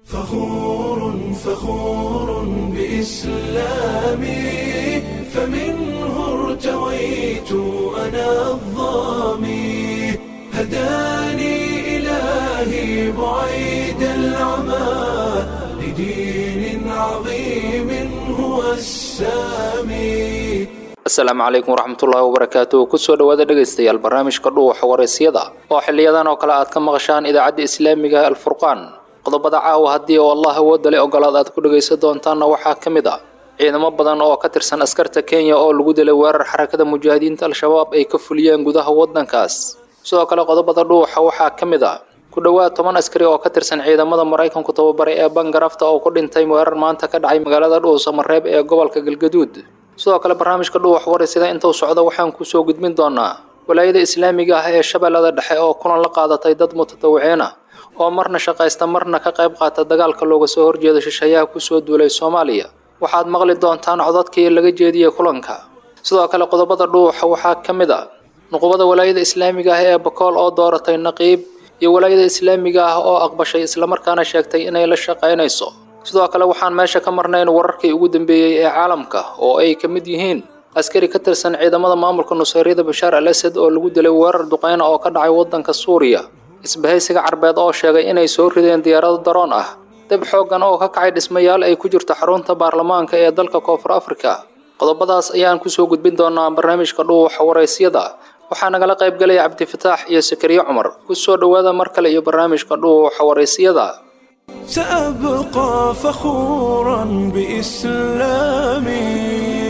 فخور فخور بإسلامي فمنه ارتويت أنا الظامي هداني إلهي بعيد العمى لدين عظيم هو السامي asalaamu calaykum waraxmatullaahi wabarakaatuh kusoo dhowaada dhegaystayaal barnaamijka dhuuxa waraysyada oo xiliyadan oo kale aad ka maqashaan idaacadda islaamiga alfurqaan qodobada caawa haddii oo allah awoodda le ogolaad aad ku dhegaysan doontaanna waxaa ka mid ah ciidamo badan oo ka tirsan askarta kenya oo lagu dilay weerar xarakada mujaahidiinta al-shabaab ay ka fuliyeen gudaha waddankaas sidoo kale qodobada dhuuxa waxaa ka mid ah ku dhowaad toban askari oo ka tirsan ciidamada maraykanku tababaray ee bangarafta oo ku dhintay weerar maanta ka dhacay magaalada dhuusamareeb ee gobolka galgaduud sidoo kale barnaamijka dhuux warisida intuu socdo waxaan kusoo gudbin doonaa walaayada islaamiga ah ee shabeellada dhexe oo kulan la qaadatay dad mutatawiciin ah oo marna shaqaysta marna ka qayb qaata dagaalka looga soo horjeeda shisheeyaha kusoo duulay soomaaliya waxaad maqli doontaan codadkii laga jeediyey kulanka sidoo kale qodobada dhuuxa waxaa ka mid a nuqubada walaayada islaamiga ah ee bakool oo dooratay naqiib iyo walaayada islaamiga ah oo aqbashay islamarkaana sheegtay inay la shaqaynayso sidoo kale waxaan meesha ka marnayn wararkii ugu dambeeyey ee caalamka oo ay ka mid yihiin askari ka tirsan ciidamada maamulka nusayryada bashaar al asad oo lagu dilay weerar duqeyna oo ka dhacay waddanka suuriya isbahaysiga carbeed oo sheegay inay soo rideen diyaarado daroon ah dab xooggan oo ka kacay dhismayaal ay ku jirto xarunta baarlamaanka ee dalka koonfur afrika qodobadaas ayaan kusoo gudbin doonaa barnaamijka dhuuxa waraysyada waxaa nagala qayb galaya cabdifataax iyo sakariye cumar kusoo dhowaada mar kale iyo barnaamijka dhuuxa waraysyada سأبقى فخورا بإسلامي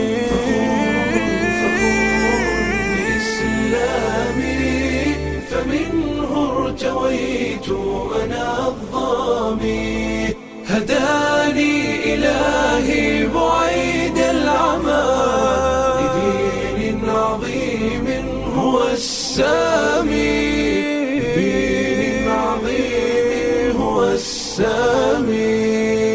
فمنه ارتويت أنا الظامي هداني إلهي بعيد العمى لدين عظيم هو السامي لدين عظيم هو السامي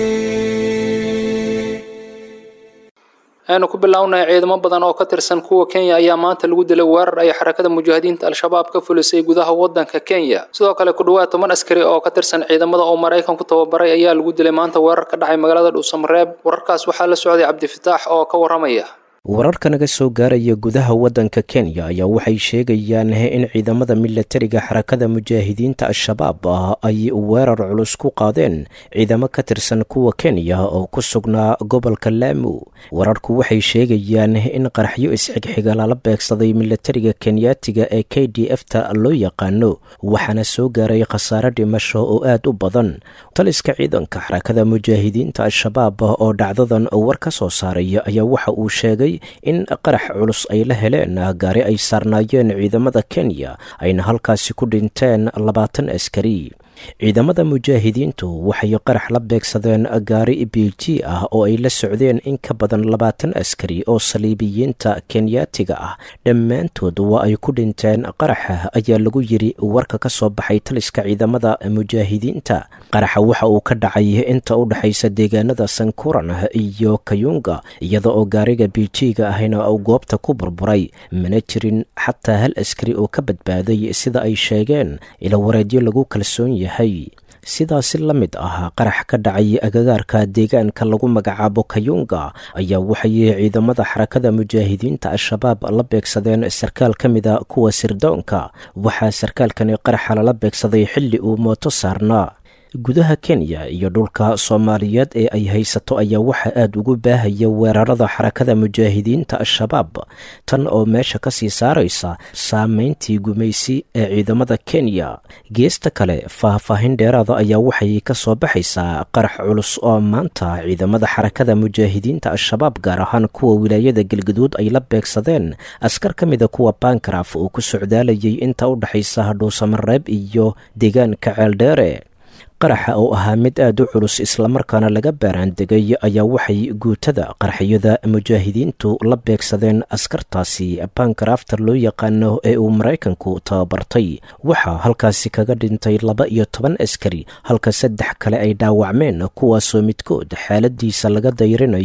aynu ku bilownay ciidamo badan oo ka tirsan kuwa kenya ayaa maanta lagu dilay weerar ay xarakada mujaahidiinta al-shabaab ka fulisay gudaha waddanka kenya sidoo kale ku dhowaad toban askari oo ka tirsan ciidamada oo maraykanku tababaray ayaa lagu dilay maanta weerar ka dhacay magaalada dhuusamareeb wararkaas waxaa la socday cabdifataax oo ka waramaya wararka naga soo gaaraya gudaha waddanka kenya ayaa waxay sheegayaan in ciidamada milatariga xarakada mujaahidiinta al-shabaab ah ay weerar culus ku qaadeen ciidamo ka tirsan kuwa kenya oo ku sugnaa gobolka laamu wararku waxay sheegayaan in qaraxyo isxigxiga lala beegsaday milatariga kenyaatiga ee k d f ta loo yaqaano waxaana soo gaaray khasaare dhimasho oo aad u badan taliska ciidanka xarakada mujaahidiinta al-shabaab oo dhacdadan war ka soo saaray ayaa waxa uu sheegay in qarax culus ay la heleen gaari ay saarnaayeen ciidamada kenya ayna halkaasi ku dhinteen labaatan askari ciidamada mujaahidiintu waxay qarax la beegsadeen gaari b g ah oo ay la socdeen in ka badan labaatan askari oo saliibiyiinta kenyaatiga ah dhammaantood waa ay ku dhinteen qaraxa ayaa lagu yiri warka ka soo baxay taliska ciidamada mujaahidiinta qaraxa waxa uu ka dhacay inta u dhexaysa deegaanada sankuran iyo kayunga iyada oo gaariga b g-ga ahna uu goobta ku burburay mana jirin xataa hal askari oo ka badbaaday sida ay sheegeen ila wareedyo lagu kalsoon yahay sidaasi la mid ah qarax ka dhacay agagaarka deegaanka lagu magacaabo kayunga ayaa waxay ciidamada xarakada mujaahidiinta al-shabaab la beegsadeen sarkaal ka mida kuwa sirdoonka waxaa sarkaalkani qaraxa lala beegsaday xilli uu mooto saarnaa gudaha kenya iyo dhulka soomaaliyeed ee ay haysato ayaa waxaa aada ugu baahaya weerarada xarakada mujaahidiinta al-shabaab tan oo meesha ka sii saaraysa saameyntii gumaysi ee ciidamada kenya geesta kale faahfaahin dheeraada ayaa waxay ka soo baxaysaa qarax culus oo maanta ciidamada xarakada mujaahidiinta al-shabaab gaar ahaan kuwa wilaayada galgaduud ay la beegsadeen askar ka mida kuwa bankaraf uu ku socdaalayay inta u dhexaysa dhuusamareeb iyo deegaanka ceeldheere qaraxa oo ahaa mid aad u culus islamarkaana laga baaraandegay ayaa waxay guutada qaraxyada mujaahidiintu la beegsadeen askartaasi bankaraftar loo yaqaano ee uu maraykanku tababartay waxaa halkaasi kaga dhintay laba iyo toban askari halka saddex kale ay dhaawacmeen kuwaasoo midkood xaaladiisa laga dayrinayo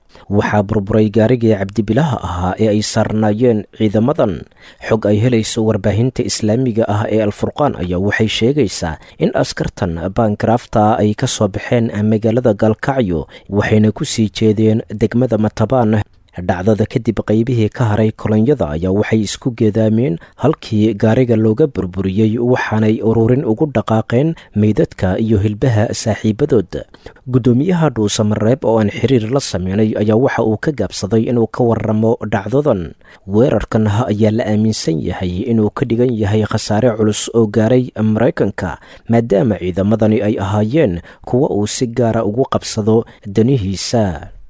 waxaa burburay gaarigii cabdibilaha ahaa ee ay saarnaayeen ciidamadan xog ay helayso warbaahinta islaamiga ah ee alfurqaan ayaa waxay sheegaysaa in askartan baangarafta ay ka soo baxeen magaalada gaalkacyo waxayna ku sii jeedeen degmada matabaan dhacdada kadib qaybihii ka haray kolonyada ayaa waxay isku geedaameen halkii gaariga looga burburiyey waxaanay ururin ugu dhaqaaqeen meydadka iyo hilbaha saaxiibadood guddoomiyaha dhuusamareeb oo aan xiriir la sameynay ayaa waxa uu ka gaabsaday inuu ka waramo dhacdadan weerarkan ayaa la aaminsan yahay inuu ka dhigan yahay khasaare culus oo gaaray maraykanka maadaama ciidamadani ay ahaayeen kuwa uu si gaara ugu qabsado danihiisa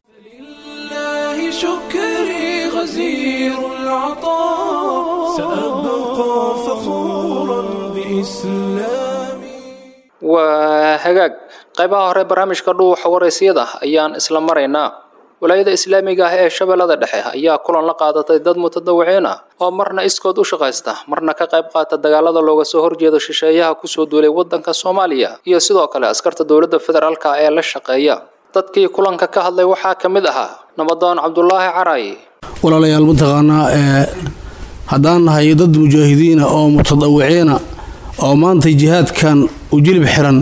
لله شكري غزير العطاء سأبقى فخورا بإسلامي waa hagaag qaybaha hore barnaamijka dhuuxa waraysyada ayaan isla maraynaa walaayada islaamiga ah ee shabeellada dhexe ayaa kulan la qaadatay dad mutadawiciin ah oo marna iskood u shaqaysta marna ka qayb qaata dagaalada looga soo horjeedo shisheeyaha kusoo duulay waddanka soomaaliya iyo sidoo kale askarta dowladda federaalka ee la shaqeeya dadkii kulanka ka hadlay waxaa ka mid ahaa nabadoon cabdulaahi caray walaalayaal mataqaanaa ee haddaan nahay dad mujaahidiina oo mutadawiciina oo maanta jihaadkan u jilib xiran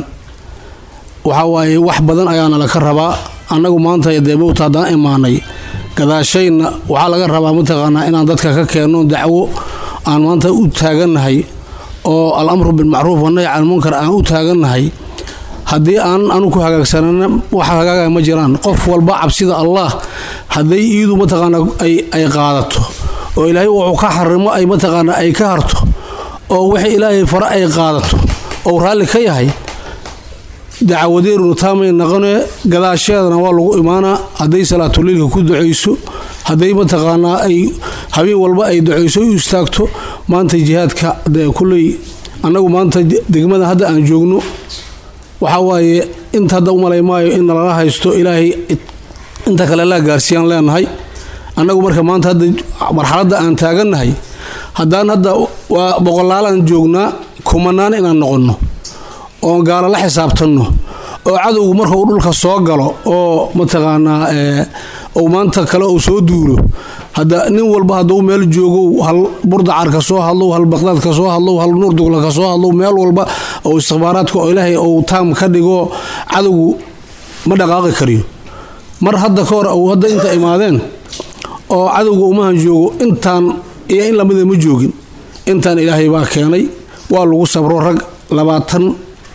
waxaa waaye wax badan ayaana laka rabaa annagu maanta dee mowta haddaan imaanay gadaashayna waxaa laga rabaa mataqaanaa inaan dadka ka keenno dacwo aan maanta u taagannahay oo al-amru bilmacruuf wanahy can munkar aan u taagannahay haddii aan anu ku hagaagsanana wax hagaagaya ma jiraan qof walba cabsida allah hadday iidu mataqaana ay qaadato oo ilaahay wuxuu ka xarimo ay mataqaana ay ka harto oo wixii ilaahay fare ay qaadato ou raalli ka yahay dacawadeeruna taamay naqone gadaasheedana waa lagu imaanaa hadday salaatuliilka ku ducayso hadday mataqaanaa ay habeen walba ay ducayso u istaagto maanta jihaadka dee kulley annagu maanta degmada hadda aan joogno waxaa waaye inta hadda u malay maayo in nalala haysto ilaahay inta kale laa gaarsiiyaan leenahay annagu marka maanta hadda marxaladda aan taagannahay haddaan hadda waa boqolaalaan joognaa kumanaan inaan noqonno oon gaalo la xisaabtanno oo cadowgu marka uu dhulka soo galo oo mataqaanaa ou maanta kale uu soo duulo hadda nin walba hadduu meel joogo hal burdacar ka soo hadlow hal baqdaad ka soo hadlow hal nuurdugla ka soo hadlow meel walba oo istikhbaaraadka oo ilaahay ou taam ka dhigo cadowgu ma dhaqaaqi kariyo mar hadda ka hor ou hadda inta imaadeen oo cadowga umahan joogo intaan iyo in lamida ma joogin intaan ilaahay baa keenay waa lagu sabro rag labaatan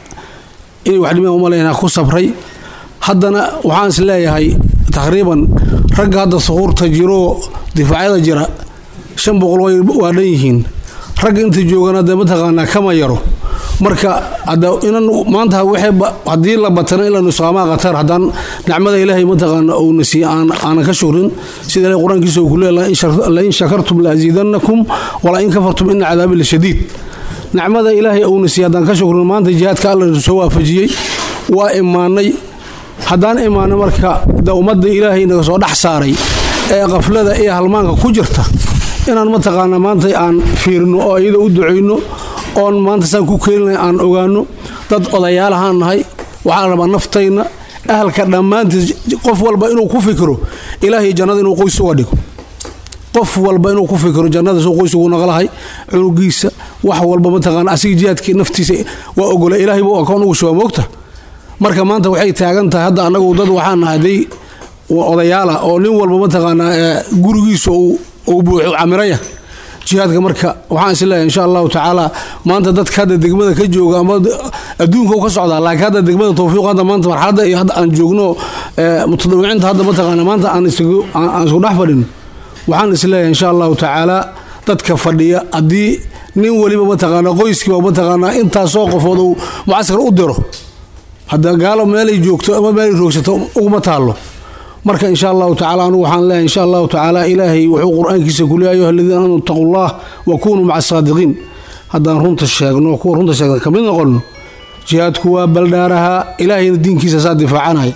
inay wax dhimaan umalaynaa ku sabray haddana waxaan is leeyahay taqriiban ragga hadda suhuurta jiroo difaacyada jira shan boqol waa dhan yihiin ragga inta joogana dee mataqaanaa kama yaro marka inan maanta haddii la batana ila nusqaamaa qatar haddaan nicmada ilaahay mataqaana uuna siiye aanan ka shukrin sida ilahay qur-aankiisa uu ku leeyahay lain shakartum la asiidanakum wala in kafartum ina cadaabi la shadiid nicmada ilaahay uuna siiye haddaan ka shukrin maanta jihaadka alla soo waafajiyey waa imaanay haddaan imaano marka de ummadda ilaahay naga soo dhex saaray ee qaflada iyo halmaanka ku jirta inaan mataqaana maanta aan fiirino oo iyada u ducayno oon maanta saan ku keenina aan ogaano dad odayaalahaan nahay waxaa la rabaa naftayna ahalka dhammaantiis qof walba inuu ku fikiro ilaahay jannada inuu qoys uga dhigo qof walba inuu ku fikiro jannada suu qoys ugu naqlahay cunugiisa wax walba mataqaana asiga jihaadkii naftiisa waa ogola ilaahay buu akoon ugu shuba moogta marka maanta waxay taagan tahay hadda annagu dad waxaan nahaday odayaala oo nin walba mataqaanaa gurigiisa uu buuxo camiraya jihaadka marka waxaan is leeyahay insha allahu tacaala maanta dadka hadda degmada ka jooga ama adduunka u ka socdaa laakiin hadda degmada tawfiiq hadda maanta marxaladda iyo hadda aan joogno mutadawiciinta hadda mataqaana maanta aan isku dhex fadhin waxaan is leeyahay insha allahu tacaala dadka fadhiya haddii nin weliba mataqaana qoyskiiba mataqaanaa intaasoo qofood uu mucaskar u diro hadda gaalo meelay joogto ama meelay roogsato uguma taallo marka insha allahu tacala anugu waxaan leeyahay insha allahu tacaala ilaahay wuxuu qur-aankiisa ku leeya ayuha aladiina aamanu ittaqu llah wa kunuu maca asaadiqiin haddaan runta sheegno kuwa runta sheegna kamid noqonno jihaadku waa baldhaaraha ilaahayna diinkiisa saa difaacanaya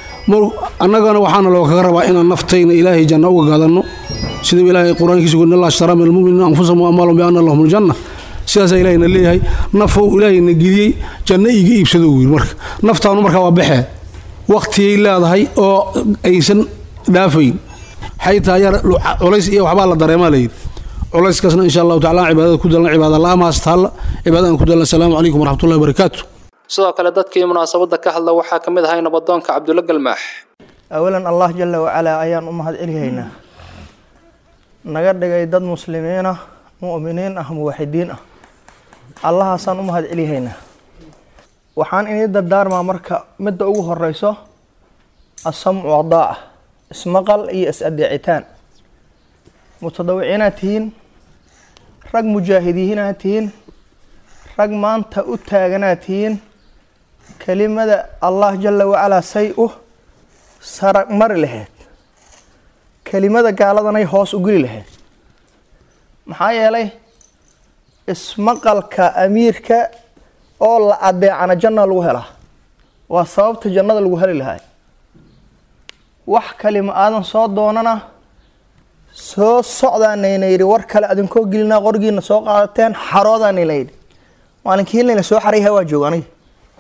annagana waxaana loo kaga rabaa inaan naftayna ilaahay janna uga gadanno siduu ilaahay qur-aankiisa ku allah ashtaraa min almuminiina anfusahum amaalahum bianna lahum aljanna sidaasaa ilahayna leeyahay nafow ilaahayna geliyey janno iiga iibsado wiil marka naftaanu markaa waa baxee waqtigay leedahay oo aysan dhaafayn xaytaa yar culays iyo waxbaa la dareemaa layidhi culayskaasna insha allahu tacala cibaadada ku dalna cibaada la-amaas taalla cibaadada aan ku dalna asalaamu calaykum waraxmatullahi wabarakaatu sidoo kale dadkii munaasabadda ka hadla waxaa ka mid ahay nabadoonka cabdulla galmaax awalan allah jala wacalaa ayaan u mahad celihaynaa naga dhigay dad muslimiin ah mu'miniin ah muwaxidiin ah allahaasaan u mahad celihaynaa waxaan inii dardaarmaa marka midda ugu horeyso asamcu wadaaca ismaqal iyo is-adeecitaan mutadawiciinaad tihiin rag mujaahidiinaad tihiin rag maanta u taaganaad tihiin kelimada allah jala wacalaa say u sarag mari lahayd kelimada gaaladanay hoos u geli lahayd maxaa yeelay ismaqalka amiirka oo la adeecana janna lagu helaa waa sababta jannada lagu heli lahay wax kalima aadan soo doonana soo socdaanayna yidhi war kale adinkoo gelinaa qorgiina soo qaadateen xaroodaanayna yidhi maalinkii layna soo xarayha waa jooga aniga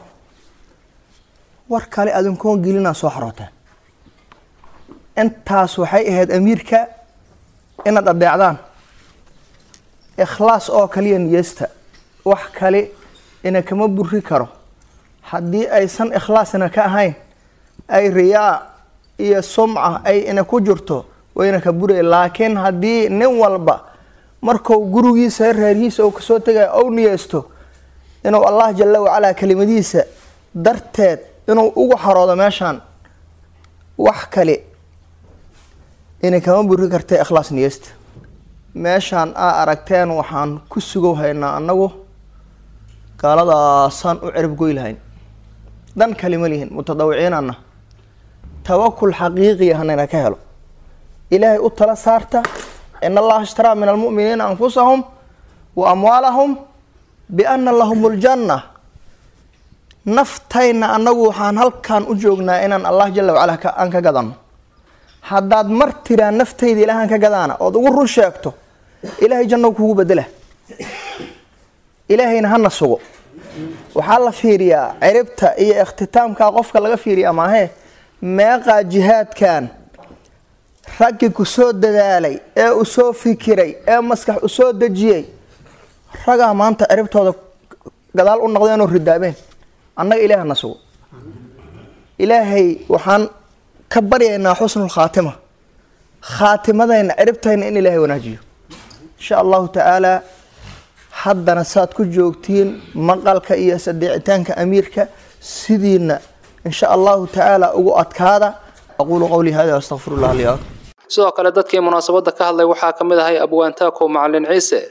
war kale adinkoo gelinaa soo xarooteen intaas waxay ahayd amiirka inaad adeecdaan ikhlaas oo kaliya niyeysta wax kale ina kama buri karo haddii aysan ikhlaasna ka ahayn ay riyaa iyo sumca ay ina ku jirto wayna ka buray laakiin haddii nin walba marku gurigiisa reerhiisa uu kasoo tegaya ou niyeysto inuu allah jala wacalaa kelimadiisa darteed inuu ugu xaroodo meeshaan wax kale inay kama buri karta ikhlaas niyeysta meeshaan aa aragteen waxaan ku sugow haynaa annagu gaaladaasaan u cerib goy lahayn dan kalima lihin mutadawiciinana tawakul xaqiiqiya hanayna ka helo ilaahay u tala saarta in allaha ishtaraa min almu'miniina anfusahum wa amwaalahum biana lahum ljanna naftayna annagu waxaan halkan u joognaa inaan allah jala wacala aan ka gadano haddaad mar tiraa naftayda ilaahaan ka gadaana ood ugu run sheegto ilaahay janno kugu bedela ilaahayna hana sugo waxaa la fiiriyaa ciribta iyo ikhtitaamkaa qofka laga fiiriyaa maahee meeqaa jihaadkan raggii ku soo dadaalay ee u soo fikiray ee maskax u soo dejiyey ragaa maanta ciribtooda gadaal u noqdeen oo ridaabeen annaga ilaah hana sugo ilaahay waxaan ka baryaynaa xusnul khaatima khaatimadayna ciribtayna in ilaahay wanaajiyo insha allahu tacaalaa haddana saad ku joogtiin maqalka iyo sadeecitaanka amiirka sidiina insha allahu tacaala ugu adkaada aquulu qowlii hada astaqfir llah li sidoo kale dadkii munaasabadda ka hadlay waxaa ka mid ahay abwaantaako macalin ciise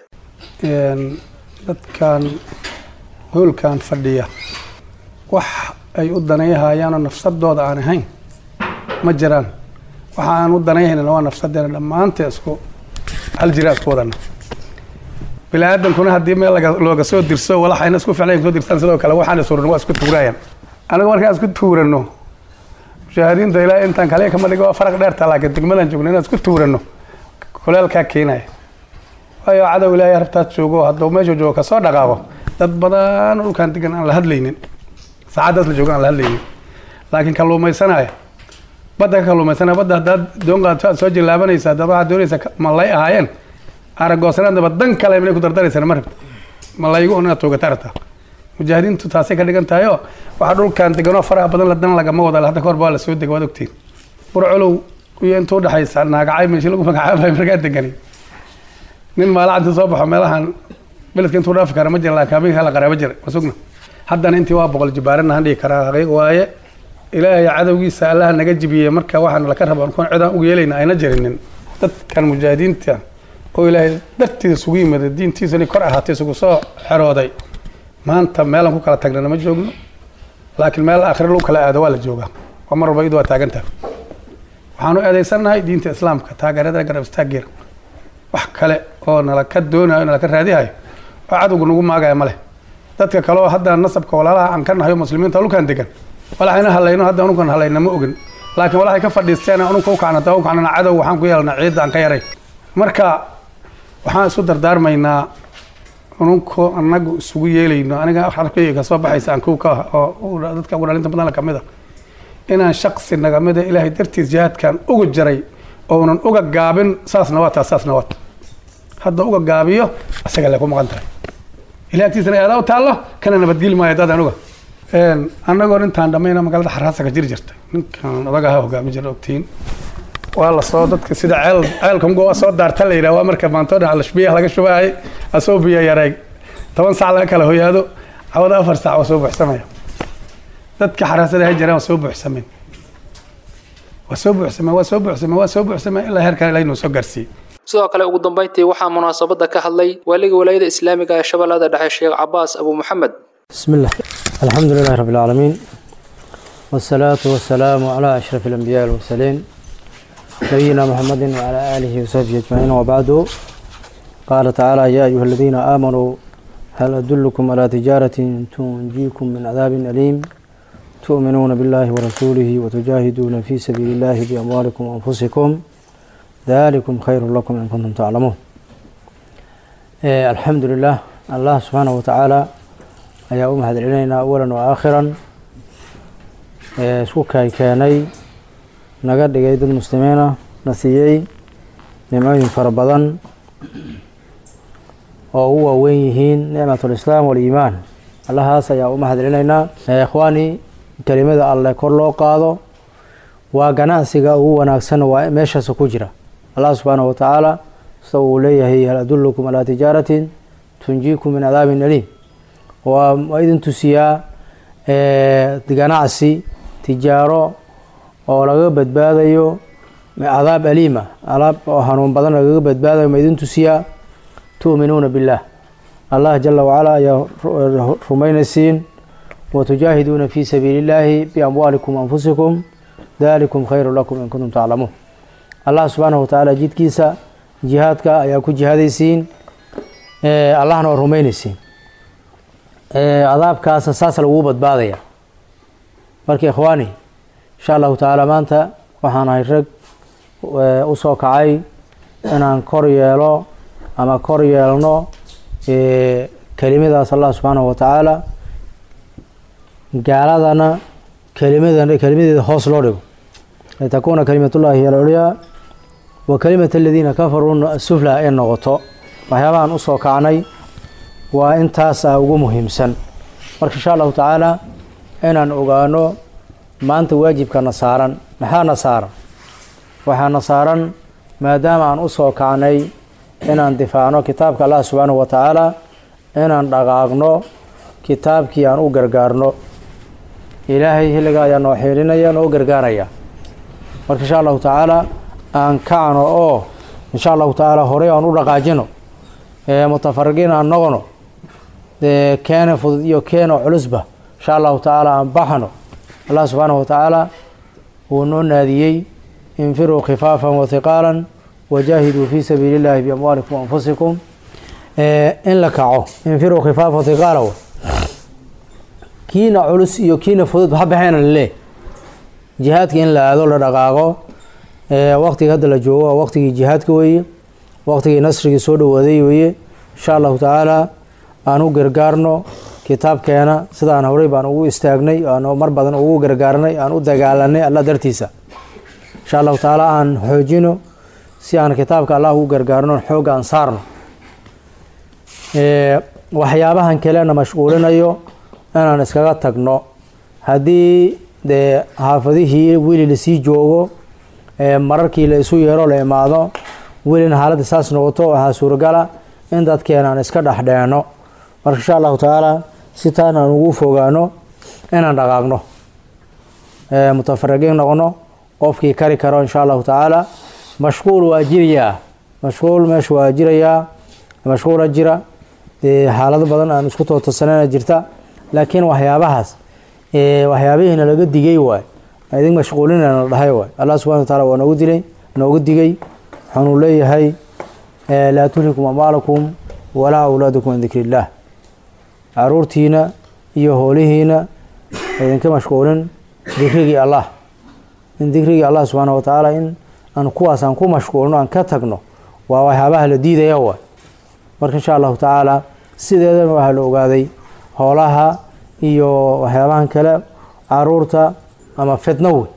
dadkan hoolkan fadhiya wax ay u danayhayaanoo nafsadooda aan ahayn ma jiraan waxa aan u danayhaynana waa nafsadeena dhammaantee isku hal jiraa isku wadana bini aadamkuna haddii meel looga soo dirso walaxayna isku ficlayn soo dirsan sidoo kale waxaan isuran waa isku tuuraayan anigu markaan isku tuurano mushaahadiinta ilaa intaan kale kama dhigo faraq dheerta laakiin degmadan joogno inaan isku tuurano kuleelkaa keenaya waayo cadow ilaahay rabtaad joogo hadduu meesha joogo kasoo dhaqaaqo dad badan dhulkaan degan aan la hadlaynin saacaddaas la joogo aan la hadlaynin laakiin kalluumaysanaya badda ka kalluumaysanaya badda haddaad doon qaadto aad soo jillaabanaysa haddaad waxaad doonaysa malay ahaayeen aragoosanaadaba dan kale minay ku dardaraysan ma rabta malaygu un inaad toogata rabtaa mujaahidiintu taasay ka dhigan tahay oo waxaa dhulkan deganoo faraha badan la dan lagama wada hadda kahor baa la soo dega waad ogtiin burcolow iyo inta udhexaysa naagacay meeshii lagu magacaabayo markaa degani nin maalacanta soo baxo meelahan beledka intuu dhaafi kara ma jira laakiin habeenka la qaraaba jira ma sugna haddana intii waa boqol jibaarana han dhihi karaa xaqiiq waaye ilaahay cadowgiisa allaha naga jibiyey marka waxaan laka raba kun cidaan ugu yeelayna ayna jirinin dadkan mujaahidiinta oo ilaahay dartiisa isugu yimida diintiisani kor ahaatay isugu soo xerooday maanta meelaan ku kala tagnana ma joogno laakiin meel aakhire lagu kala aado waa la joogaa waa mar walba iyadu waa taagantaha waxaanu eedaysannahay diinta islaamka taageerada garab istaageera wax kale oo nala ka doonayo nala ka raadihayo oo cadowga nagu maagaya ma leh dadka kale oo hadda nasabka walaalaha aan ka nahay oo muslimiinta dhulkan degan walaxayna halayno hadda unukan halayna ma ogin laakiin walaxay ka fadhiisteen ununka ukacnata ukacnana cadow waxaan ku yeelnaa ciidda aan ka yaray marka waxaan isu dardaarmaynaa ununko anagu isugu yeelayno aniga arkayga kasoo baxaysa aan kow ka ah oo dadka ugu dhalinta badan kamid a inaan shaqsi nagamida ilaahay dartiis jihaadkan uga jaray ounan uga gaabin saasna waa taa saasna waa ta hadda uga gaabiyo isaga le ku maqan tahay ilahi agtiisana aadaa u taallo kana nabadgeli maayo dad anuga annagoo intaan dhammayna magaalada xaraasaga jiri jirtay ninkan odagaha hogaami jira ogtiin waa lasoo dadka sida ceel ceelkamgo soo daarta la yidhah waa marka maantoo dhan alashbiyaha laga shubaayay asoo biyo yareeg toban sac laga kala hoyaado cawada afar sac waa soo buuxsamaya dadka xaraasada ha jiraan waa soo buuxsameen waa soo buuxsameen waa soo buuxsameen waa soo buuxsameen ilaa heerkan ilahay noo soo gaarsiiyey sidoo kale ugu dambayntii waxaa munaasabadda ka hadlay waaliga walaayada islaamiga ee shabeellada dhexe sheekh cabaas abu maxamed بسم الله الحمد لله رب العالمين والصلاة والسلام على أشرف الأنبياء والمرسلين نبينا محمد وعلى آله وصحبه أجمعين وبعد قال تعالى يا أيها الذين آمنوا هل أدلكم على تجارة تنجيكم من عذاب أليم تؤمنون بالله ورسوله وتجاهدون في سبيل الله بأموالكم وأنفسكم ذلكم خير لكم إن كنتم تعلمون إيه الحمد لله الله سبحانه وتعالى ayaa u mahad celinaynaa awalan wa aakhiran ee isku kay keenay naga dhigay dad muslimiina na siiyey nimcooyin fara badan oo u waaweyn yihiin nicmatulislaam waaliimaan allahaas ayaa u mahad celinaynaa ikhwaani kelimada alleh kor loo qaado waa ganacsiga ugu wanaagsan waa meeshaas ku jira allah subxaanahu watacaala sida uu leeyahay hal adullukum calaa tijaaratin tunjiikum min cadaabin aliim waa idin tusiyaa ganacsi tijaaro oo laga badbaadayo cadaab aliima cadaab oo hanuun badan lagaga badbaadayo ma idin tusiyaa tu'minuuna billaah allah jala wacala ayaa rumaynaysiin watujaahiduuna fi sabiili illaahi biamwaalikum anfusikum dalikum khayru lakum in kuntum taclamuun allah subxaanahu watacaala jidkiisa jihaadka ayaa ku jihaadaysiin allahna waa rumaynaysiin cadaabkaasa saas lagugu badbaadaya marka ikhwaani insha allahu tacaala maanta waxaan ahay rag u soo kacay inaan kor yeelo ama kor yeelno kelimadaas allah subxaanahu watacaala gaaladana kelimadan kelimadeeda hoos loo dhigo litakuuna kalimatullahi hiy alculyaa wa kalimat aladiina kafaruu sufla ay noqoto waxyaabahan usoo kacnay waa intaas ah ugu muhiimsan marka insha allahu tacaala inaan ogaano maanta waajibkana saaran maxaana saaran waxaana saaran maadaama aan u soo kacnay inaan difaacno kitaabka allah subxaanahu wa tacaala inaan dhaqaaqno kitaabkii aan u gargaarno ilaahay xilliga ayaa noo xiilinaya noo gargaaraya marka insha allahu tacaala aan kacno oo insha allahu tacaala horey aan u dhaqaajino mutafariqiin aan noqono keena fudud iyo keena culusba insha allahu tacaala aan baxno allah subxaanahu watacaala wuu noo naadiyey infiruu khifaafan wathiqaalan wajaahiduu fi sabiili illahi biamwaalikum waanfusikum in la kaco infiruu khifaafan wathiqaala kiina culus iyo kiina fudud ha baxeena laleeh jihaadka in la aado la dhaqaaqo waqtiga hadda la joogo waa waqtigii jihaadka weeye waqtigii nasrigii soo dhowaaday weeye insha allahu tacaala aan u gargaarno kitaabkeena sidaan horey baan ugu istaagnay aan mar badan ugu gargaarnay aan u dagaalanay allah dartiisa insha allahu tacaala aan xoojino si aan kitaabka allah ugu gargaarno xoogga aan saarno waxyaabahan kalena mashquulinayo inaan iskaga tagno haddii dee xaafadihii weli lasii joogo mararkii la isu yeero la imaado welina xaaladda saas noqoto waxaa suuragala in dadkeena aan iska dhexdheenno marka insha allahu tacaala si taan aan ugu fogaano inaan dhaqaaqno mutafariqiin noqono qofkii kari karo insha allahu tacaala mashquul waa jirayaa mashquul meesha waa jirayaa mashquula jira xaalado badan aan isku tootosanana jirta laakiin waxyaabahaas waxyaabihiina laga digay waay idin mashquulinana dhahay waay allah subxana wa taala waa noogu dilay noogu digay waxaanu leeyahay laa tulhikum amwaalakum walaa awlaadukum can dikri illaah caruurtiina iyo hoolihiina idinka mashquulin dikrigii allah in dikrigii allah subxaana wa tacaala in aan kuwaas aan ku mashquulno aan ka tagno waa waxyaabaha la diidaya waay marka insha allahu tacaala sideedana waxaa la ogaaday hoolaha iyo waxyaabahan kale caruurta ama fitno wey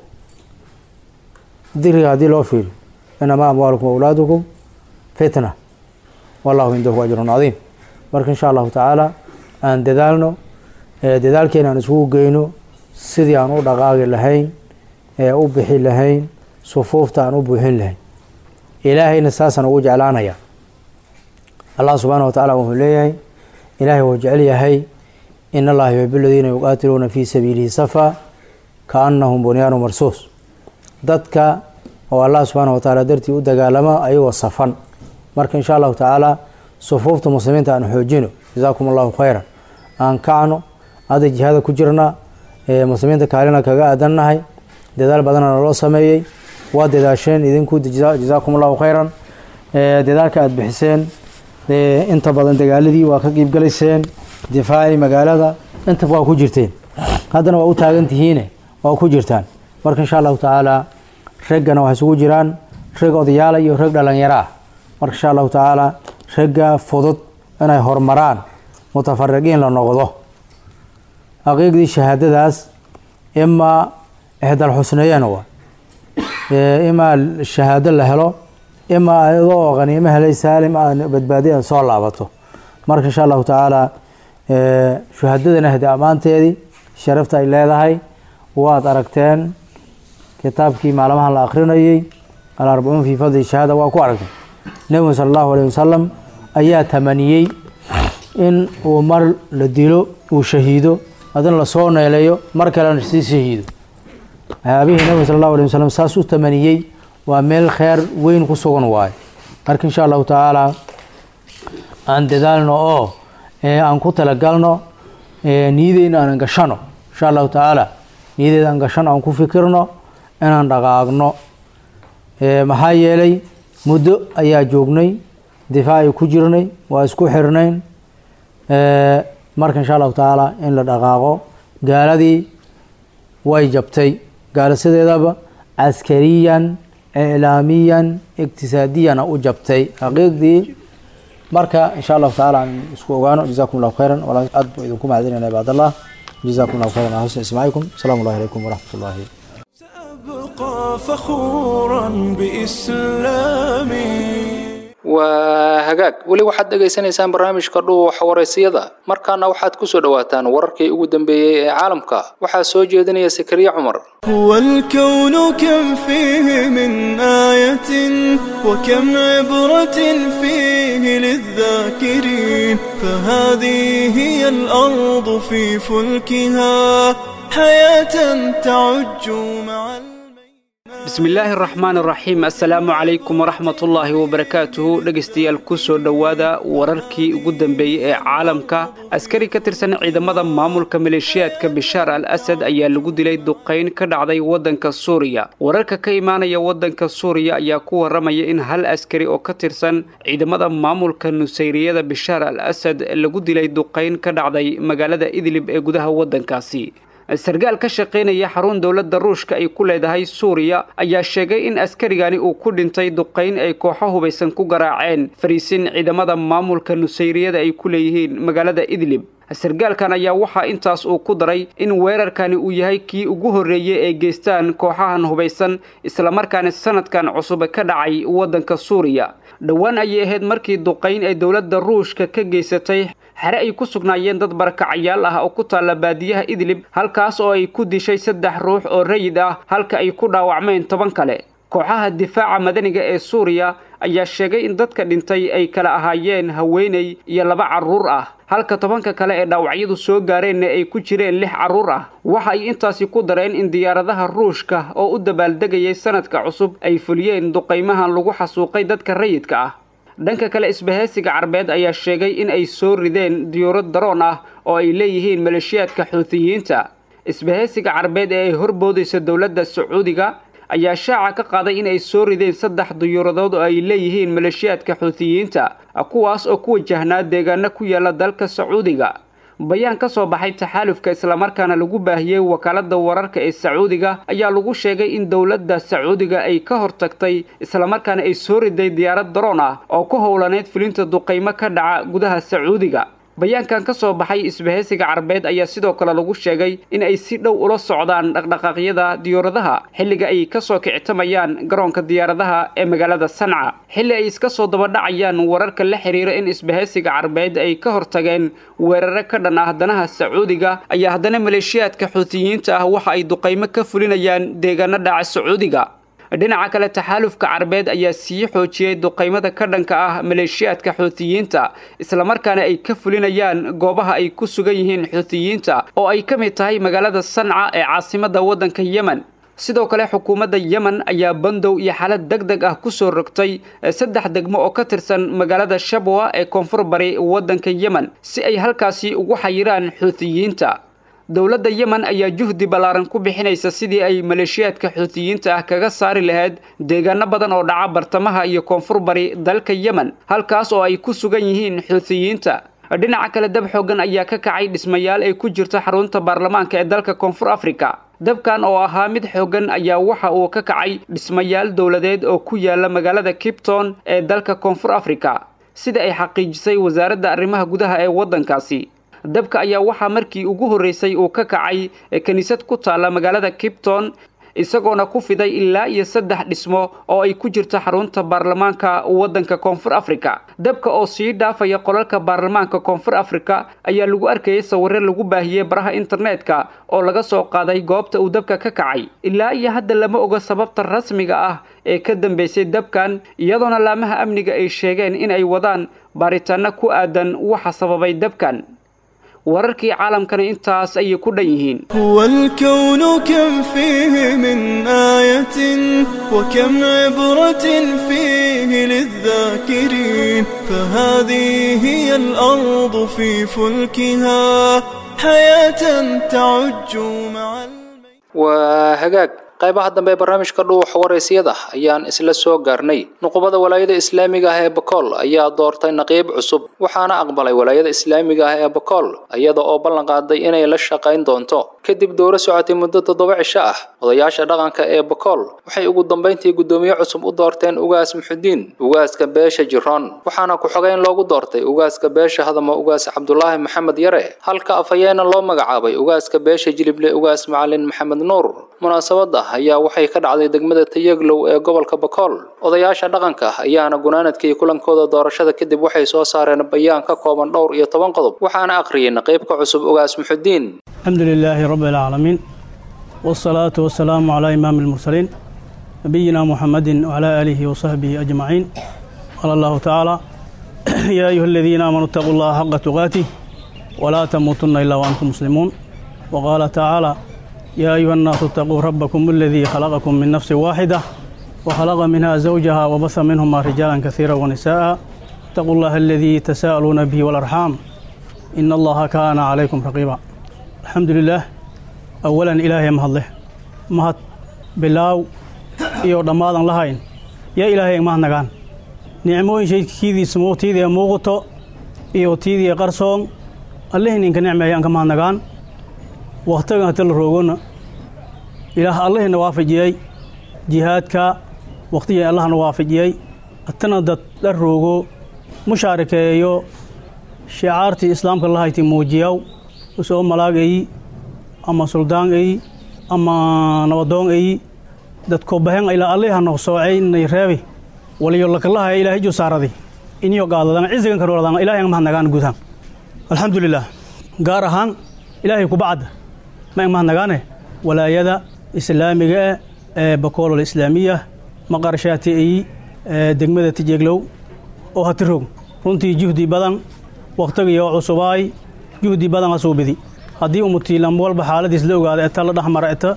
dikriga haddii loo fiiriyo inamaa amwaalukum awlaadukum fitna wallahu cindahu ajrun cadiim marka insha allahu tacaala aan dadaalno dadaalkeena aan isugu geyno sidii aan u dhaqaaqi lahayn ee u bixi lahayn sufuufta aan u buuxin lahayn ilaahayna saasaan ugu jeclaanaya allah subxaana wa tacaala wuxuu leeyahay ilaahay wuu jecel yahay in allaha yuxibu aladiina yuqaatiluuna fii sabiilihi safa kaannahum bunyaanu marsuus dadka oo allah subxaana wa tacaala dartii u dagaalama ayagoo safan marka insha allahu tacaala sufuufta muslimiinta aan xoojino jazaakum allahu khayran aan kacno hadda jihaada ku jirna muslimiinta kaalina kaga aadannahay dadaal badana naloo sameeyey waa dadaasheen idinku jazaakum allahu khayran dadaalka aada bixiseen inta badan dagaaladii waa ka qiibgalayseen difaacii magaalada inta waa ku jirteen haddana waa u taagan tihiine waa ku jirtaan marka insha allahu tacaala raggana waxay isugu jiraan rag odayaala iyo rag dhalinyaro ah marka insha allahu tacaala ragga fudud inay horumaraan mutafariqiin la noqdo aqiiqdii shahaadadaas imaa ixdal xusneeyana waa imaa shahaado la helo imaa ayadoo qaniimo helay saalim a badbaadi a soo laabato marka insha allahu tacaala shuhadadana hade ammaanteedii sharafta ay leedahay waad aragteen kitaabkii maalmahan la akrinayey alarbacuun fii fadli shahaada waa ku aragteen nebigu sala allahu alayh wasalam ayaa tamaniyey in uu mar la dilo uu shahiido haddana lasoo neeleeyo mar kalena sii shahiido waxyaabihii nebigu sala allahu alay wasalam saas u tamaniyey waa meel kheer weyn ku sugan waayo marka insha allahu tacaala aan dadaalno oo aan ku talagalno niyadeyna aan gashano insha allahu tacaala niyadeeda aan gashano aan ku fikirno inaan dhaqaaqno maxaa yeelay muddo ayaa joognay difaaci ku jirnay waa isku xirnayn marka insha allahu tacaala in la dhaqaaqo gaaladii way jabtay gaalo sideedaba caskariyan iclaamiyan iqtisaadiyana u jabtay xaqiiqdii marka insha allahu tacaala aan isku ogaano jazakum allahu khayran walaa aad buu idinku mahadinayna cibaadallah jazakum allahu khayran ala xusni ismaacikum asalaamu allahi calaykum waraxmat ullahi سأبقى فخورا بإسلامي waa hagaag weli waxaad dhegaysanaysaan barnaamijka dhuuxa waraysiyada markaana waxaad ku soo dhowaataan wararkii ugu dambeeyey ee caalamka waxaa soo jeedinaya sakariye cumar هو الكون كم فيه من آية وكم عبرة فيه للذاكرين فهذه هي الأرض في فلكها حياة تعج مع الميت bismillaahi araxmaan araxiim assalaamu calaykum waraxmatullaahi wabarakaatuhu dhegaystayaal ku soo dhowaada wararkii ugu dambeeyey ee caalamka askari ka tirsan ciidamada maamulka maleeshiyaadka bishaar al asad ayaa lagu dilay duqayn ka dhacday waddanka suuriya wararka ka imaanaya waddanka suuriya ayaa ku warramaya in hal askari oo ka tirsan ciidamada maamulka nusayriyada bishaar al asad lagu dilay duqayn ka dhacday magaalada idlib ee gudaha waddankaasi sarkaal ka shaqaynaya xarun dowladda ruushka ay ku leedahay suuriya ayaa sheegay in askarigani uu ku dhintay duqayn ay kooxo hubaysan ku garaaceen fariisin ciidamada maamulka nusayriyada ay ku leeyihiin magaalada idlib sarkaalkan ayaa waxaa intaas uu ku daray in weerarkani uu yahay kii ugu horreeyey ee geystaan kooxahan hubaysan islamarkaana sanadkan cusub ka dhacay waddanka suuriya dhowaan ayay ahayd markii duqayn ay dowladda ruushka ka geysatay xere ay ku sugnaayeen dad barakacayaal ah oo ku taalla baadiyaha idlib halkaas oo ay ku dishay saddex ruux oo rayid ah halka ay ku dhaawacmeen toban kale kooxaha difaaca madaniga ee suuriya ayaa sheegay in dadka dhintay ay kala ahaayeen haweeney iyo laba carruur ah halka tobanka kale ee dhaawacyadu soo gaareenna ay ku jireen lix carruur ah waxa ay intaasi ku dareen in diyaaradaha ruushka oo u dabaaldegayay sanadka cusub ay fuliyeen duqaymahan lagu xasuuqay dadka rayidka ah dhanka kale isbahaysiga carbeed ayaa sheegay in ay soo rideen diyuurad daroon ah oo ay leeyihiin maleeshiyaadka xuutiyiinta isbahaysiga carbeed ee ay horboodaysa dowladda sacuudiga ayaa shaaca ka qaaday in ay soo rideen saddex diyuuradood oo ay leeyihiin maleeshiyaadka xuutiyiinta kuwaas oo ku wajahnaa deegaano ku yaala dalka sacuudiga bayaan ka soo baxay taxaalufka islamarkaana lagu baahiyey wakaaladda wararka ee sacuudiga ayaa lagu sheegay in dowladda sacuudiga ay ka hortagtay islamarkaana ay soo riday diyaarad daroon ah oo ku howlaneyd fulinta duqaymo ka dhaca gudaha sacuudiga bayaankan ka soo baxay isbahaysiga carbeed ayaa sidoo kale lagu sheegay in ay si dhow ula socdaan dhaqdhaqaaqyada diyaaradaha xilliga ay kasoo kicitamayaan garoonka diyaaradaha ee magaalada sanca xilli ay iska soo dabadhacayaan wararka la xiriira in isbahaysiga carbeed ay ka hortageen weeraro ka dhan ah danaha sacuudiga ayaa haddana maleeshiyaadka xuutiyiinta ah waxa ay duqaymo ka fulinayaan deegaano dhaca sacuudiga dhinaca kale taxaalufka carbeed ayaa sii xoojiyey duqaymada ka dhanka ah maleeshiyaadka xuutiyiinta islamarkaana ay ka fulinayaan goobaha ay ku sugan yihiin xuutiyiinta oo ay ka mid tahay magaalada sanca ee caasimada waddanka yemen sidoo kale xukuumadda yemen ayaa bandow iyo xaalad deg deg ah kusoo rogtay saddex degmo oo ka tirsan magaalada shabwa ee koonfur bari waddanka yemen si ay halkaasi ugu xayiraan xuutiyiinta dowladda yemen ayaa juhdi ballaaran ku bixinaysa sidii ay maleeshiyaadka xuutiyiinta ah kaga saari lahayd deegaano badan oo dhaca bartamaha iyo koonfur bari dalka yemen halkaas oo ay ku sugan yihiin xuutiyiinta dhinaca kale dab xoogan ayaa ka kacay dhismayaal ay ku jirto xarunta baarlamaanka ee dalka koonfur afrika dabkan oo ahaa mid xoogan ayaa waxa uu ka kacay dhismayaal dowladeed oo ku yaala magaalada kipton ee dalka koonfur afrika sida ay xaqiijisay wasaaradda arrimaha gudaha ee waddankaasi dabka ayaa waxaa markii ugu horreysay uu ka kacay kiniisad ku taalla magaalada kipton isagoona ku fiday ilaa iyo saddex dhismo oo ay ku jirto xarunta baarlamaanka waddanka koonfur afrika dabka oo sii dhaafaya qolalka baarlamaanka koonfur afrika ayaa lagu arkayay sawirre lagu baahiyey baraha internetka oo laga soo qaaday goobta uu dabka ka kacay ilaa iyo hadda lama oga sababta rasmiga ah ee ka dambeysay dabkan iyadoona laamaha amniga ay sheegeen in ay wadaan baaritaano ku aadan waxa sababay dabkan wararkii caalamkana intaas ayay ku dhan yihiin هو الكون كم فيه من آية وكم عبرة فيه للذاكرين فهذه هي الأرض في فلكها حياة تعج مع الميت waa hagaag qaybaha dambe ee barnaamijka dhuuxa waraysiyada ayaan isla soo gaarnay nuqubada walaayada islaamiga ah ee bakool ayaa doortay naqiib cusub waxaana aqbalay walaayada islaamiga ah ee bakool iyada oo ballan qaaday inay la shaqayn doonto kadib dowro socotay muddo toddoba cisho ah odayaasha dhaqanka ee bakool waxay ugu dambayntii guddoomiye cusub u doorteen ugaas muxudiin ugaaska beesha jiroon waxaana ku-xogeyn loogu doortay ugaaska beesha hadamo ugaas cabdulaahi maxamed yare halka afhayeena loo magacaabay ugaaska beesha jilible ugaas macalin maxamed nuur munaasabada ayaa waxay ka dhacday degmada tayaglow ee gobolka bakool odayaasha dhaqanka ayaana gunaanadkii kulankooda doorashada kadib waxay soo saareen bayaan ka kooban dhowr iyo toban qodob waxaana aqriyay naqiibka cusub ugaas muxudiin الحمد لله رب العالمين والصلاة والسلام على إمام المرسلين نبينا محمد وعلى آله وصحبه أجمعين قال الله تعالى يا أيها الذين آمنوا اتقوا الله حق تقاته ولا تموتن إلا وأنتم مسلمون وقال تعالى يا أيها الناس اتقوا ربكم الذي خلقكم من نفس واحدة وخلق منها زوجها وبث منهما رجالا كثيرا ونساء اتقوا الله الذي تساءلون به والأرحام إن الله كان عليكم رقيبا الحمد لله أولا إلهي مهله مهد بلاو iyo dhammaadan lahayn yaa ilaahay mahadnagaan nicmooyin shaydkiidii smoo tiidii muuqato iyo tiidii qarsoon allihii ninka nicmeeyaan ka mahadnagaan wakhtigan hata la roogona ilaah allihina waafajiyey jihaadka wakhtigii allahna waafajiyey hatana dad la roogo mushaarikeeyo shicaartii islaamka lahayti muujiyaw usoo malaag eyi ama suldaan eyi ama nabadoon eyi dadko bahen ilaa alliha no soocay nay reebi waliyo lakalaha ilaahay ju saaradi iniyo gaadadan cizigan ka nooladan ilaahay mahadnagaan gudahan alxamdulilah gaar ahaan ilaahay kubacda ma mahadnagaane walaayada islaamiga eh ee bakoolol islaamiya maqarshaati eyi degmada tijeeglow oo hatirog runtii juhdi badan wakhtigiyo cusubaay juhdi badan asuubidi haddii umutiilam walba xaaladiis la ogaada eta la dhexmara eta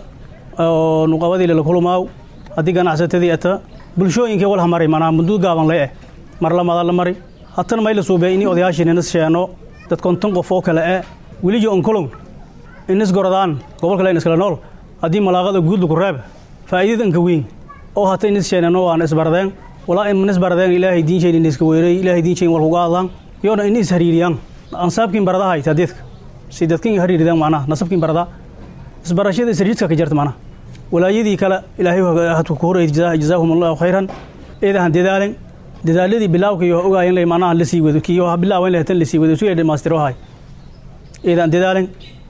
oo nuqabadii la kulumaaw haddii ganacsatadii eta bulshooyinkii walha mari manaa mudud gaaban le eh mar lamada la mari hatana may la suubey ini odayaashii ninas sheeno dad konton qof oo kale eh welijo onkolong inis gorodaan gobol kale iskala nool haddii malaaqada guudla ku reeb faa'iidad anka weyn oo hata inis sheenano waan isbardeen walaa inis bardeen ilaahay diinshayn iniska weerey ilaahay diinshayn walkuga hadlaan yoona ini is hariiriyaan ansaabkiin baradahay tadeedka si dadkin hariiridaan macnaha nasabkiin barada isbarashada isriidka ka jarta macnaha walaayadii kale ilaahay hadku ku horeeyay jazaahum allahu khayran eedahan dadaalen dadaaladii bilaawka iyo ogaaya in la imaanaha la sii wado kiyo bilaawa in la hatan la sii wado sugay dhamaystiro hay iidaan dadaalin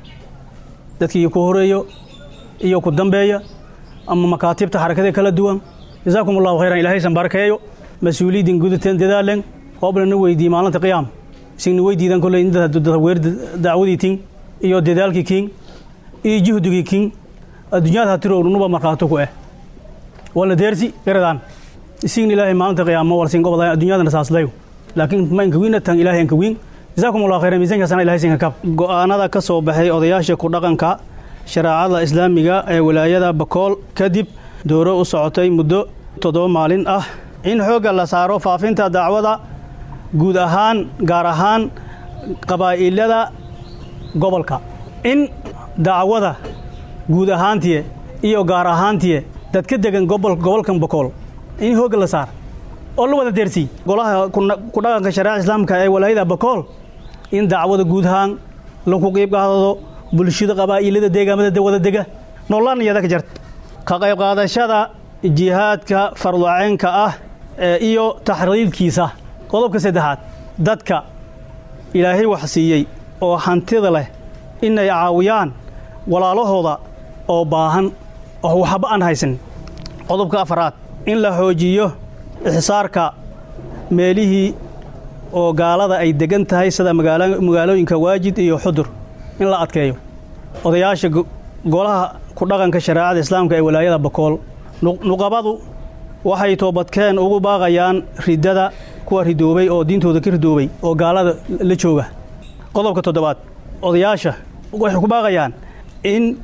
dadkii ku horeeyo iyo ku dambeeya ama makaatibta xarakada kala duwan jazaakum allahu khayran ilaahaysan barakeeyo mas-uuliyiddin gudateen dadaaleen hooblana weydiiyey maalinta qiyaam isigna weydiidan kolley weer dacwadii tin iyo dadaalkii kin iyo juhdigii kin adduunyada hatirownuba markhaato ku eh wala deersi garadaan isigna ilaahay maalinta qiyaamo walsin goboda adduunyadana saaslayo laakiin ma inka wiina tan ilaahay inka wiin jazaakum allahu khayran miisaanka sana ilahay sinka kab go'aanada ka soo baxay odayaasha ku dhaqanka shareecada islaamiga ee wilaayada bakool kadib dooro u socotay muddo toddoba maalin ah in xoogga la saaro faafinta dacwada guud ahaan gaar ahaan qabaa'ilada gobolka in dacwada guud ahaantiye iyo gaar ahaantiye dadka degan gobolkan bakool in hoogga la saar oo la wada deersii golaha ku dhaqanka shareecada islaamka ee walaayada bakool in dacwada guud ahaan lagu qiib qaadado bulshada qabaa'ilada deegaamada wada dega noolaan iyada ka jarta ka qayb qaadashada jihaadka farduceenka ah iyo taxriidkiisa qodobka saddexaad dadka ilaahay wax siiyey oo hantida leh inay caawiyaan walaalahooda oo baahan oo waxba aan haysan qodobka afaraad in la xoojiyo ixsaarka meelihii oo gaalada ay degan tahay sida magaalooyinka waajid iyo xudur in la adkeeyo odayaasha golaha ku dhaqanka shareecada islaamka ee walaayada bakool nuqabadu waxay toobadkeen ugu baaqayaan riddada kuwa ridoobay oo diintooda ka ridoobay oo gaalada la jooga qodobka toddobaad odayaasha waxay ku baaqayaan in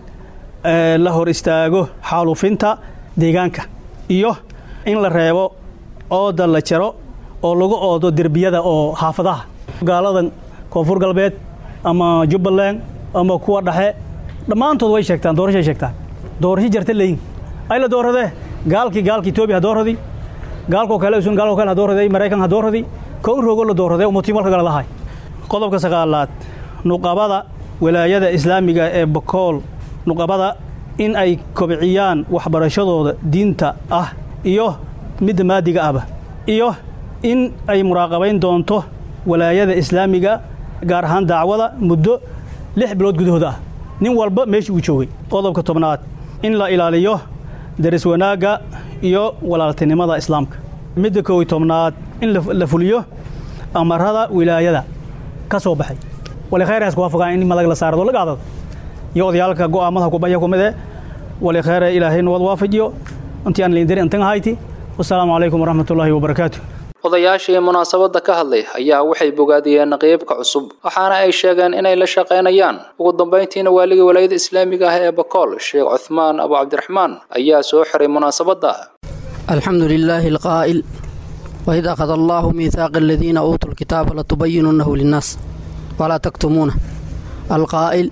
la hor istaago xaalufinta deegaanka iyo in la reebo ooda la jaro oo lagu oodo derbiyada oo xaafadaha gaaladan koonfur galbeed ama jubbaland ama kuwa dhexe dhammaantood way sheegtaan doorashay sheegtaan doorasho jarta leyin ay la dooradee gaalkii gaalka etoobiya ha dooradi gaalkoo kale usun gaalkoo kale ha dooraday maraykan ha dooradi kow rogo la dooradee umutiimalka galadahay qodobka sagaalaad nuqabada walaayada islaamiga ee bakool nuqabada in ay kobciyaan waxbarashadooda diinta ah iyo midda maadiga ahba iyo in ay muraaqabayn doonto walaayada islaamiga gaar ahaan dacwada muddo lix bilood gudahooda ah nin walba meeshii uu joogay qodobka tobnaad in la ilaaliyo daris wanaagga iyo walaaltinimada islaamka midda koow tobnaad in la fuliyo amarada wilaayada ka soo baxay wali khayraas kuwaa fogaan in madag la saarado la gaadado iyo odayaalka go'aamada kubaya kumide wali khayra ilaahay nabad waafajiyo intii aan liindari intan ahayti wasalaamu calaykum waraxmat ullaahi wabarakaatu odayaashii munaasabadda ka hadlay ayaa waxay bogaadiyeen qeybka cusub waxaana ay sheegeen inay la shaqaynayaan ugu dambayntiina waaligii walaayada islaamiga ah ee bakool sheekh cuthmaan abu cabdiraxmaan ayaa soo xiray munaasabadda alxamdu lilaahi alqaa'il waid akhada allaahu miihaaqa aladiina uutuu lkitaaba latubayinunahu linnaas walaa taktumuuna alqaa'il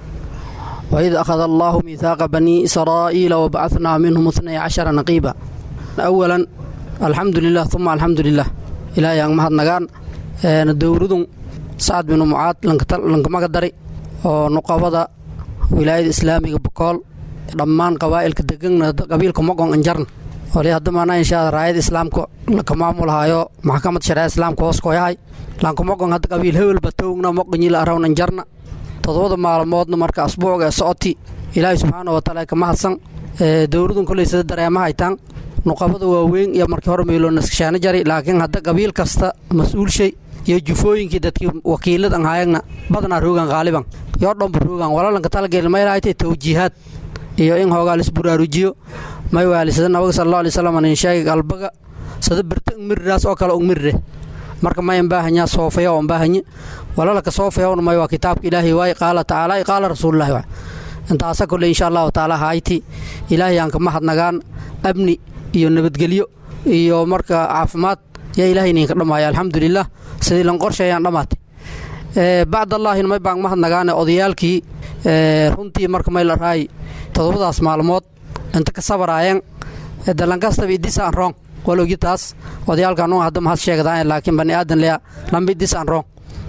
waid akhada allaahu miihaaqa banii israa'iila wabacadnaa minhum itnay cashara naqiiba awalan alxamdu lilah uma alxamdu lilah ilaahay aan mahadnagaan dowladun sacad binu mucaad lankamaga dari oo nuqabada wilaayada islaamiga bakool dhammaan qabaa'ilka degana qabiilka mogon anjarn oli hadamaana inshaa raayada islaamka laka maamulhayo maxkamad shareecada islaamka hoos koyahay lankamogon hadda qabiil hebelba towgna moqonyila arawn anjarna todobada maalmoodna marka asbuucga ee socoti ilaahay subxaana wa taala ka mahadsan dowladun koley sida dareema haytaan nuqabada waaweyn iyo markii hore meeloo naskashaano jari laakiin hadda qabiil kasta mas-uulshay iyo jufooyinkii dadkii wakiiladan hayagna badanaa roogan qaaliban yoo dhanba roogan walalanka talageel maylahaytay tawjiihaad iyo in hoogaa lisburaarujiyo may waali sida nabaga sal alla alay slam nin sheegay qalbaga sida birta ungmiriraas oo kale ungmirire marka mayan baahanyaa soofaya oon baahanye walalaka soofayawna may waa kitaabka ilaahay waay qaala tacaala qaala rasuulullahi waay intaasa kole insha allahu tacaala hayti ilaahay aan ka mahadnagaan amni iyo nabadgelyo iyo marka caafimaad yaa ilaahay idinka dhammaaya alxamdulilah sidii lan qorsheeyaan dhammaatay bacdallaahin may baan mahadnagaane odayaalkii runtii marka may la raay todobadaas maalmood inta ka sabaraayeen dalankastaba idisaan roong walogitaas odayaalkan hadda mahad sheegdaan laakiin bani aadan lea lamba idisaan roong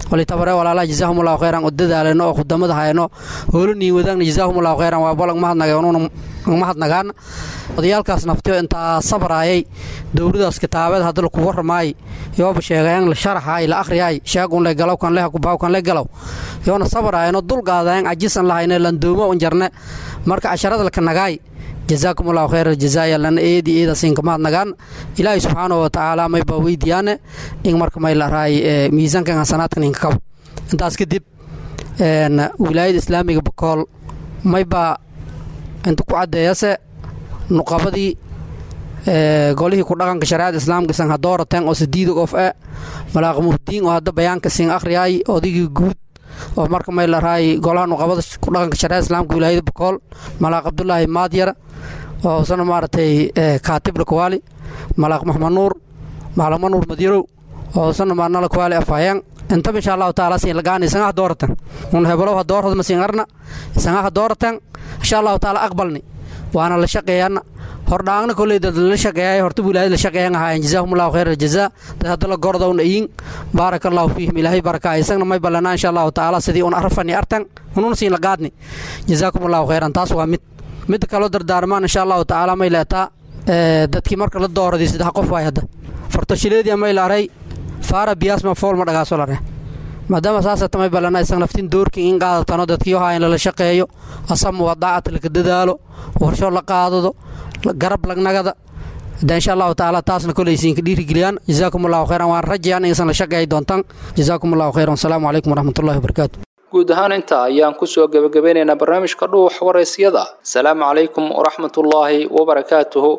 walitabare walaalaha jazaahumullahu khayran oo dadaaleno oo khudamada hayno hoolanii wadaagna jazaahumullahu khayran waa bolag mahadnagay onuuna mahadnagaan odayaalkaas naftiyo intaa sabraayay dowladaas kitaabeed hadda laku waramaay yooba sheegayan la sharaxaay la akhriyaay sheegun le galow kan leh kubaaw kan le galow yoona sabraayano dulqaadayan cajisan lahayne landoomo un jarne marka casharada laka nagaay jazaakum allahu khayr aljazaaya lana eedi eedasiinka mahadnagaan ilaahay subxaanahu watacaala mayba weydiyaane in marka may la raay miisaankan hasanaadkan inka kabo intaas kadib wilaayada islaamiga bakool mayba inta ku caddeeyase nuqabadii golihii ku dhaqanka shareecada islaamka isan hadoorateen oo sidiida qof e malaaq muhdiin oo hadda bayaanka siin akhriyaay odaygii guud oo marka may la raay golaha nuqabada ku dhaqanka shareecada islaamka wilaayada bakool malaaq cabdulaahi maadyar oo isna maaragtay kaatib lakawaali malaaq maxmed nuur maalamo nuur madyarow oo isna maarna lakawaali afhayeen intaba insha allahu taala siin lagaan isangaha dooratan un hebalow ha doorad ma siin arna isangaha dooratan insha allahu taala aqbalni waana la shaqeeyana hordhaangna koley dad la shaqeeyay horta wilaayad la shaqeeyan ahaayeen jazaahumullahu khayr aljazaa dad hadda la gordowna iyin baaraka allahu fiihim ilaahay baraka isagna may ballanaa insha allahu taala sidii un arfani artan ununa siin lagaadni jazaakumullahu khayran taas waa mid midda kaloo dardaarmaan insha allahu tacaala may leetaa dadkii marka la dooraday saddex qof waay hadda fartashileedii may laaray faara biyaasma fool ma dhagaaso lare maadaama saasata may ballana isag naftin doorkii in qaadatano dadkii ohaa in lala shaqeeyo asamu wadaacata laka dadaalo warsho la qaadado garab lagnagada de insha allahu tacaala taasna koleysiinka dhiirigeliyaan jazaakum allahu khayran waan rajayaan inaysan la shaqeey doontaan jazaakum allahu khayran wasalaamu calaykum waraxmatullahi wabarakaatu guud ahaan intaa ayaan kusoo gebagabeynaynaa barnaamijka dhuux waraysyada asalaamu calaykum waraxmatullaahi wabarakaatuhu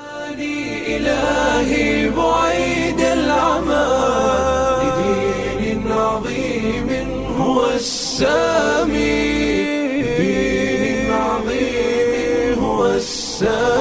إلهي بعيد العمى لدين عظيم هو السامي لدين عظيم هو السامي